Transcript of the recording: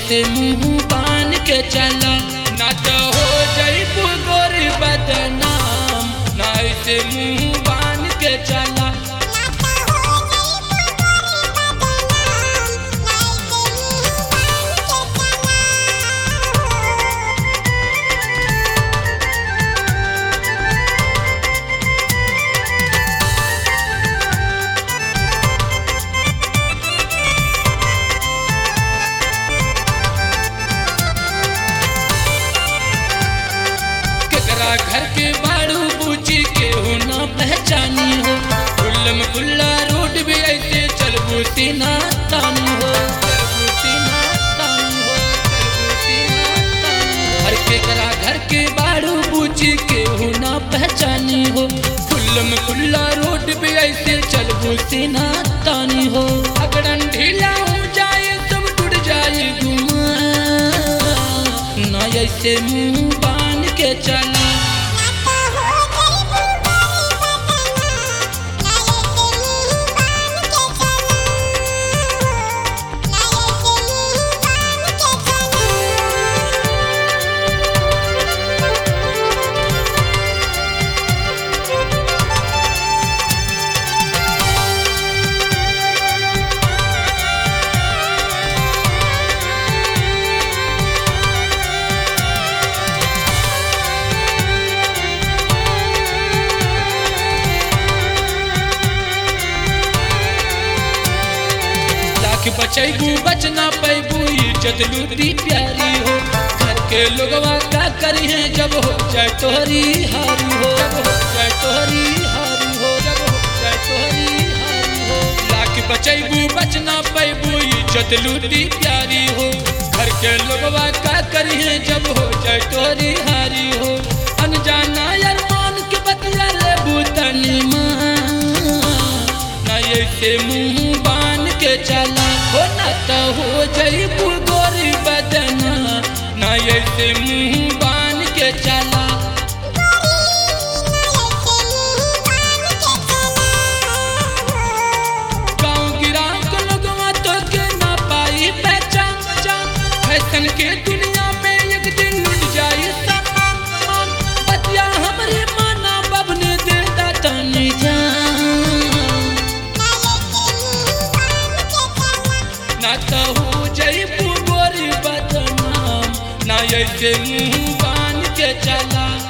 ऐसे मुंह बान के चला ना तो हो जईबू गोरी बदनाम ना ऐसे मुंह बान के चला केकरा घर के बाड़ू बूची केहू ना पहचानी हो खुल्लम खुल्ला रोड भी ऐसे चलबू सीना तानी हो चलबू सीना तानी हो चलबू सीना तानी हो। हर केकरा घर के बाड़ू बूची केहू ना पहचानी हो खुल्लम खुल्ला रोड भी ऐसे चलबू सीना तानी हो अगड़न ढीला हो जाए सब टूट जाए गुमा ना ऐसे मुंह बान के चला लाख बचैबू बचना पैबू इज्जत लूटी प्यारी हो घर के लोगवा का करी है जब हो जाए तोहरी हारी हो जब हो जाए तोहरी हारी हो जब हो जाए तोहरी हारी हो लाख बचैबू बचना पैबू इज्जत लूटी प्यारी हो घर के लोगवा का करी है जब हो जाए तोहरी हारी हो अनजाना अरमान के बतिया ले बूतनी माँ ना ऐसे मुंह बान के चला हो ना तो हो जईबू गोरी बदना ना ऐसे मुंह बान के चला गाँव गिराव के लोगवा तो के ना पाई पहचान फैशन के दुनिया में एक दिन लुट जाई सामान मान। बतिया हमरे माना बबने दे दातनी जान ना तो हो जईबू गोरी बदनाम ना ऐसे मुंह बान के चला